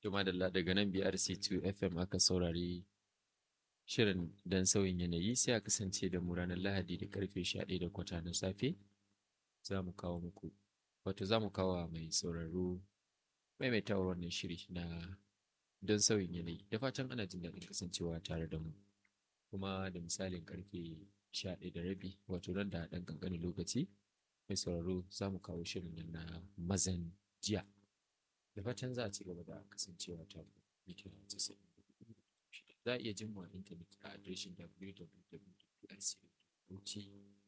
Juma da daga nan BRC2 FM aka saurari shirin don sauyin yanayi sai a kasance da mu ranar Lahadi da karfe 11 da kwata na safe za mu kawo muku wato za mu kawo mai sauraro maimaitawar wannan shiri na don sauyin yanayi da fatan ana jin daɗin kasancewa tare da mu kuma da misalin karfe 11 da rabi wato nan da ɗan ƙanƙanin lokaci mai sauraro za mu kawo shirin nan na mazan jiya da fatan za a ci gaba da kasancewa ta mita za a iya jin mu a intanet a adireshin www.rc.bauchi